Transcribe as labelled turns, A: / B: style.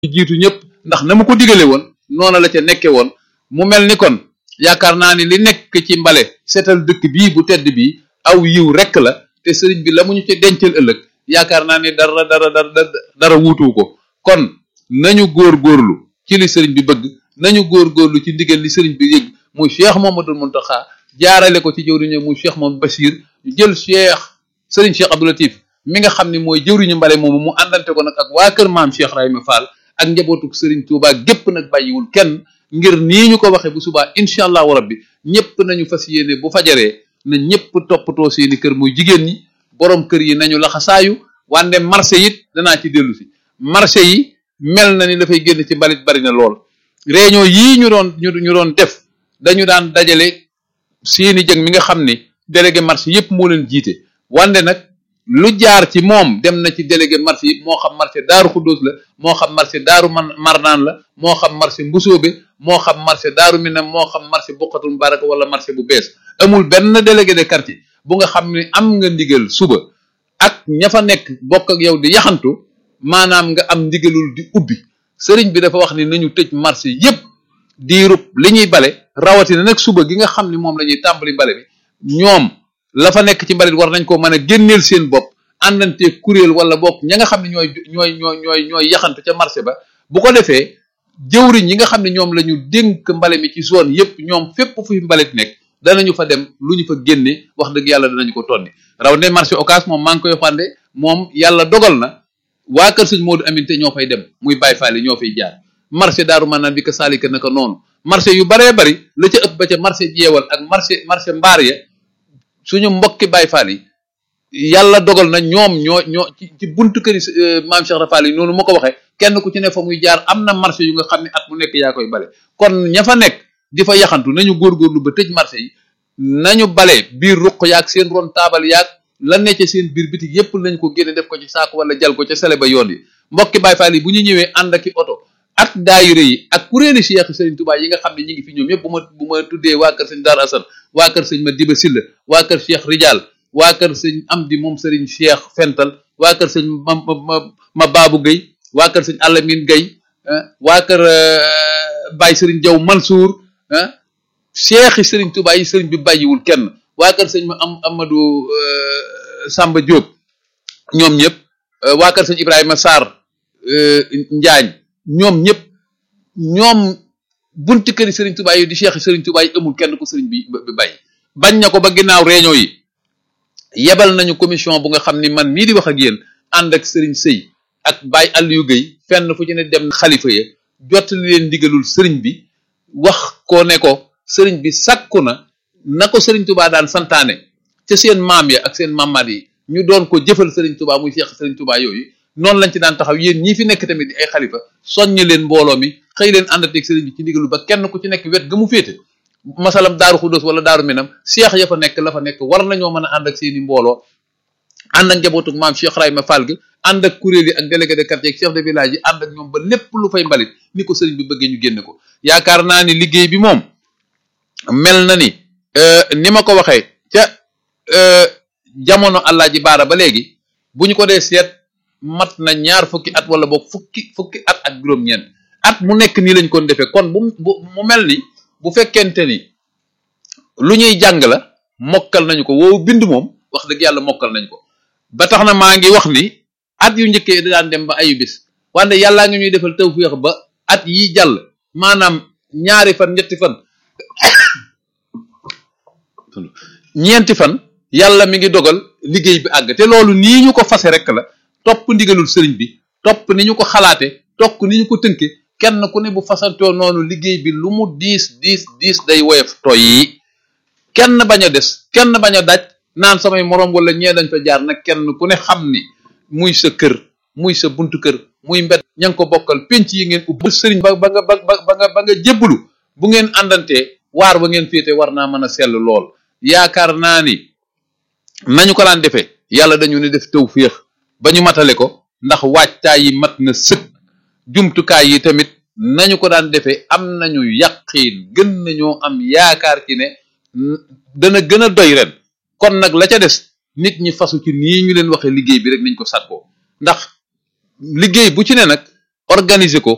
A: jiitu ñëpp ndax na mu ko digale woon noona la ca nekke woon mu mel ni kon yaakaar naa ni li nekk ci mbale seetal dëkk bii bu tedd bii aw yiw rekk la te sëriñ bi la mu ñu ci dencal ëllëg yaakaar naa ni dara dara dara dara wuutu ko kon nañu góor-góorlu ci li sëriñ bi bëgg nañu góor-góorlu ci ndigal li sëriñ bi yëg muy Cheikh Mamadou Muntaxa jaarale ko ci jëwriñu muy Cheikh Mamadou Bachir ñu jël Cheikh sëriñ Cheikh Abdou Latif mi nga xam ne mooy jëwriñu mbale moomu mu àndante ko nag ak waa kër maam Cheikh Rahima Fall ak njabootuk sëriñ Touba gépp nag bàyyiwul kenn ngir nii ñu ko waxee bu subaa incha allahu rabbi ñëpp nañu fas yéene bu fajaree na ñëpp toppatoo seeni kër muy jigéen ñi borom kër yi nañu laxasaayu wande marché it danaa ci dellu si marché yi mel na ni dafay génn ci mbalit bari na lool réunion yii ñu doon ñu doon def dañu daan dajale seeni jëg mi nga xam ni délégué marché yëpp moo leen jiite wande nag lu jaar ci moom dem na ci délégué marché yi moo xam marché daaru xuddoos la moo xam marché daaru man marnaan la moo xam marché mbusoobe moo xam marché daaru minam moo xam marché bokkatul baraka wala marché bu bees amul benn délégué de quartier bu nga xam ne am nga ndigal suba ak ña fa nekk bokk ak yow di yaxantu maanaam nga am ndigalul di ubbi sëriñ bi dafa wax ni nañu tëj marché yépp diirub li ñuy bale rawatina nag suba gi nga xam ni moom la ñuy tàmbali bale bi ñoom la fa nekk ci mbalit war nañ ko mën a génneel seen bopp àndante kuréel wala bokk ña nga xam ne ñooy ñooy ñooy ñooy ñooy yaxantu ca marché ba bu ko defee jëwriñ yi nga xam ne ñoom la ñu dénk mbale mi ci zone yépp ñoom fépp fu fi mbalit nekk danañu fa dem lu ñu fa génne wax dëgg yàlla danañu ko tonni raw ne marché occas moom maa ngi koy xande moom yàlla dogal na waa kër sëñ Modou Aminte ñoo fay dem muy Baye Fall ñoo fay jaar marché daaru maanaam bi ko saalika naka noonu marché yu baree bari la ca ëpp ba ca marché jeewal ak marché marché mbaar ya suñu mbokki Baye Fall yi yàlla dogal na ñoom ñoo ñoo ci ci buntu këri maam Cheikh Rafal yi noonu ma ko waxee kenn ku ci ne fa muy jaar am na marché yu nga xam ne at mu nekk yaa koy bale kon ña fa nekk di fa yaxantu nañu góorgóorlu ba tëj marché yi nañu bale biir ruq yaag seen ron taabal yaag la necce seen biir bitig yépp nañ ko génne def ko ci saako wala jal ko ca sele ba yoon yi mbokki Baye Fall yi bu ñu ñëwee ànd ak i oto ak daayira yi ak kuréeli Cheikh Serigne Touba yi nga xam ne ñi ngi fi ñoom ñëpp bu ma bu ma tuddee waa kër sëñ Dar Assane waa kër sëñ ma Diba Silla waa kër Cheikh Rijal waa kër sëñ Amdi moom Serigne Cheikh Fental waa kër sëñ ma ma ma Babou Gueye waa kër sëñ Alamine Gueye waa kër Baye Serigne Diaw Mansour ah Cheikh yi Serigne Touba yi Serigne bi bàyyiwul kenn waa kër sëñ ma am Amadou Samba Diop ñoom ñëpp waa kër sëñ Ibrahima Sarr Njaañ ñoom ñëpp ñoom bunti këri Serigne Touba yi di Cheikh Serigne Touba yi amul kenn ku Serigne bi bi bàyyi bañ na ko ba ginnaaw réunion yi yebal nañu commission bu nga xam ni man mii di wax ak yéen ànd ak Serigne Sey ak Baye Aliou Gueye fenn fu ci ne dem xalifa ya jottali leen ndigalul Serigne bi wax ko ne ko Serigne bi sakku na na ko Serigne Touba daan santaane ca seen maam ya ak seen mamaat yi ñu doon ko jëfal Serigne Touba muy Cheikh Serigne Touba yooyu noonu lañ ci daan taxaw yéen ñii fi nekk tamit di ay xalifa soññ leen mbooloo mi xëy leen àndateeg Serigne bi ci ndigalu ba kenn ku ci nekk wet ga mu féete masalam daaru xudóos wala daaru minam seex ya fa nekk la fa nekk war nañoo mën a ànd ak seeni mbooloo ànd ak njabootuk maam Cheikh Rahima Fall gi ànd ak kuréel yi ak délégué de quartier ak chef de village yi ànd ak ñoom ba lépp lu fay mbalit ni ko sëriñ bi bëggee ñu génne ko yaakaar naa ni liggéey bi moom mel na ni ni ma ko waxee ca jamono Alaaji Baara ba léegi bu ñu ko dee seet mat na ñaar fukki at wala boog fukki fukki at ak juróom-ñeent at mu nekk nii lañ ko defee kon bu mu mel ni bu fekkente ni lu ñuy jàng la mokkal nañu ko woowu bind moom wax dëgg yàlla mokkal nañu ko ba tax na maa ngi wax ni at yu njëkkee daan dem ba ayu bis wante yàllaa ngi ñuy defal tawfeex ba at yi jàll maanaam ñaari fan ñetti fan ñeenti fan yàlla mi ngi dogal liggéey bi àgg te loolu nii ñu ko fase rek la topp ndigalul sëriñ bi topp ni ñu ko xalaate topp ni ñu ko tënke kenn ku ne bu fasantoo noonu liggéey bi lu mu diis diis diis day woyof toy yi kenn bañ a des kenn bañ a daj naan samay moroom wala ñee dañ fa jaar nag kenn ku ne xam ni muy sa kër muy sa buntu kër muy mbedd ña ngi ko bokkal penc yi ngeen ubbi sëriñ ba ba nga ba ba nga ba nga jébbalu bu ngeen àndantee waar ba ngeen féete war naa mën a sell lool yaakaar naa ni nañu ko daan defee yàlla dañu ne def tawféex ba ñu matale ko ndax waajtaay yi mat na sëkk jumtukaay yi tamit nañu ko daan defee am nañu yaqiin gën nañoo am yaakaar ci ne dana gën a doy ren kon nag la ca des nit ñi fasu ci nii ñu leen waxee liggéey bi rek nañ ko sàkkoo ndax liggéey bu ci ne nag organiser ko